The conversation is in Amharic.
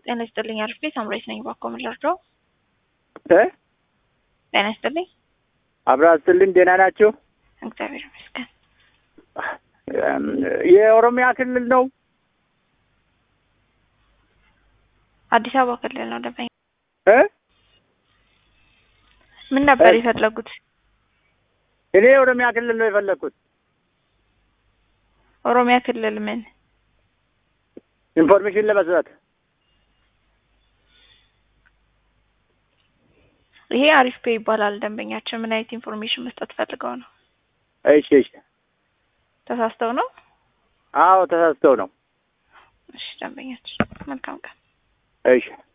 ጤና ይስጥልኝ አሪፍ ቤት አምራች ነኝ። ባኮ ምን ልርዳው? እ ጤና ይስጥልኝ። አብራ ስትልን ደህና ናችሁ? እግዚአብሔር ይመስገን። የኦሮሚያ ክልል ነው። አዲስ አበባ ክልል ነው ደንበኛ። እ ምን ነበር እ የፈለጉት? እኔ የኦሮሚያ ክልል ነው የፈለግኩት። ኦሮሚያ ክልል ምን? ኢንፎርሜሽን ለመስጠት ይሄ አሪፍ ፔ ይባላል። ደንበኛችን ምን አይነት ኢንፎርሜሽን መስጠት ፈልገው ነው? እሺ፣ እሺ። ተሳስተው ነው? አዎ ተሳስተው ነው። እሺ ደንበኛችን መልካም ቀን። እሺ